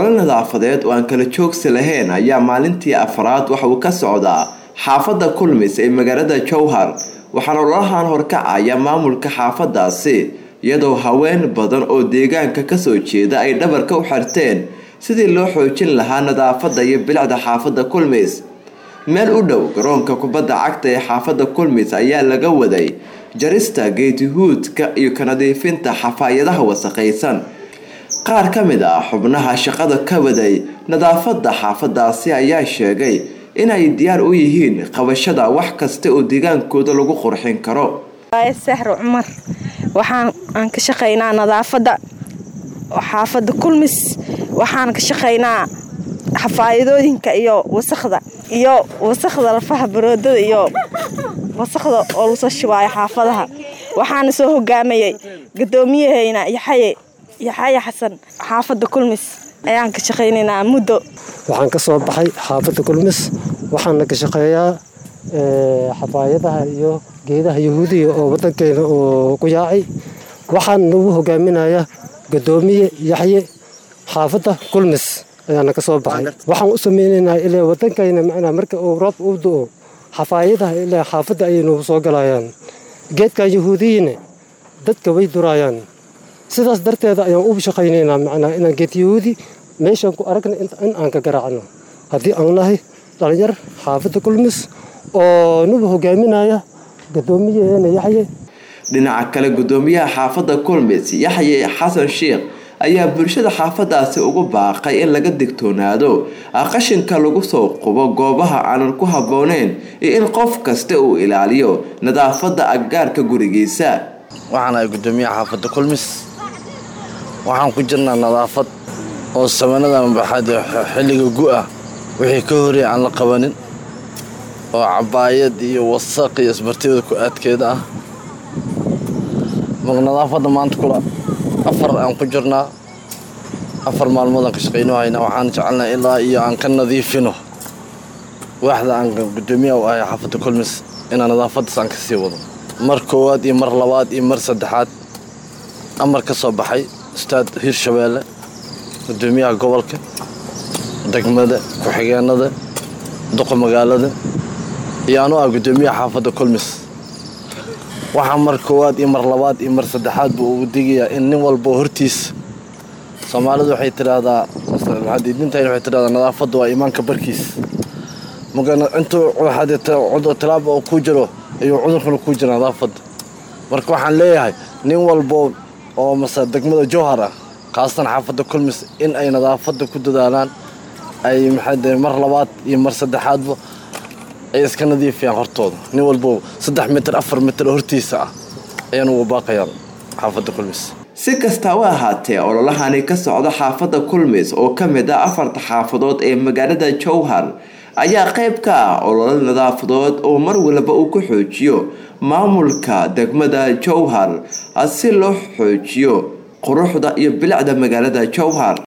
olole nadaafadeed oo aan kala joogsi lahayn ayaa maalintii afraad waxa uu ka socdaa xaafadda kulmis ee magaalada jowhar waxaana ololahan horkacaya maamulka xaafadaasi iyadoo haween badan oo deegaanka kasoo jeeda ay dhabarka u xirteen sidii loo xoojin lahaa nadaafadda iyo bilicda xaafadda kulmis meel u dhow garoonka kubadda cagta ee xaafadda kulmis ayaa laga waday jarista geetihuudka iyo ka nadiifinta xafaayadaha wasaqaysan qaar ka mid ah xubnaha shaqada ka waday nadaafadda xaafadaasi ayaa sheegay inay diyaar u yihiin qabashada wax kasta oo deegaankooda lagu qurxin karo sahro cumar waxaan aan ka shaqaynaa nadaafadda xaafadda kulmis waxaan ka shaqaynaa xafaayadooyinka iyo wasaqda iyo wasaqda lafaha baroodada iyo wasaqda oo lasoo shubaayo xaafadaha waxaana soo hogaamayay gudoomiyahayna yaxaye yaxaye xasan xaafadda kulmis ayaan ka shaqaynaynaa muddo waxaan ka soo baxay xaafadda kulmis waxaana ka shaqeeyaa xafaayadaha iyo geedaha yahuudiga oo wadankeena oo ku yaacay waxaan nagu hogaaminayaa gudoomiye yaxye xaafadda kulmis ayaana ka soo baxay waxaan u sameynaynaa ilaa wadankayna macnaa marka uu roob u do-o xafaayadaha ilaa xaafadda ayay nagu soo galayaan geedkan yahuudiyina dadka way duraayaan sidaas darteeda ayaan u shaqaynaynaa macnaa inaan geed yahuudi meeshaan ku aragna in aan ka garaacno haddii aan nahay dhalinyar xaafadda kulmis oo nagu hogaaminaya gudoomiyaheena yaxye dhinaca kale gudoomiyaha xaafadda kulmis yaxye xasan sheikh ayaa bulshada xaafadaasi ugu baaqay in laga digtoonaado qashinka lagu soo qubo goobaha aanan ku habbooneyn iyo in qof kasta uu ilaaliyo nadaafadda aggaarka gurigiisa waxaan ahay gudoomiyaha xaafadda kulmis waxaan ku jirnaa nadaafad oo samanada maxaad xilliga gu-ah wixii ka horey aan la qabanin oo cabaayad iyo wasaq iyo isbartida ku aadkeeda ah nadaafadda maanta kula afar aan ku jirnaa afar maalmood aan ka shaqayno haynaa waxaan jecelnaa ilaa iyo aan ka nadiifino waaxda aan gudoomiyaha u ahay xaafadda kulmis inaan nadaafaddaas aan ka sii wado mar koowaad iyo mar labaad iyo mar saddexaad amar ka soo baxay ustaad hirshabeelle gudoomiyaha gobolka degmada ku-xigeenada duqa magaalada iyo anu ah gudoomiyaha xaafadda kulmis waxaa mar koowaad iyo mar labaad iyo mar saddexaad buu ugu digayaa in nin walbo hortiisa soomaalidu waxay tidhaahdaa diintan waxay tidhahdaa nadaafadda waa iimaanka barkiis intuu tilaaba oo ku jiro ayuu cudurkuna ku jira nadaafadda marka waxaan leeyahay nin walbo oo mase degmada jowhar ah khaasatan xaafadda kulmis in ay nadaafadda ku dadaalaan ay maxaa mar labaad iyo mar saddexaadba ay iska nadiifiyaan hortooda nin walbo saddex mitir afar mitir hortiisa ah ayaan ugu baaqayaan xaafadda kulmis si kastaba ahaatee ololahani ka socda xaafadda kulmis oo ka mid ah afarta xaafadood ee magaalada jowhar ayaa qayb ka ah ololo nadaafadood oo mar walba uu ku xoojiyo maamulka degmada jowhar si loo xoojiyo quruxda iyo bilicda magaalada jowhar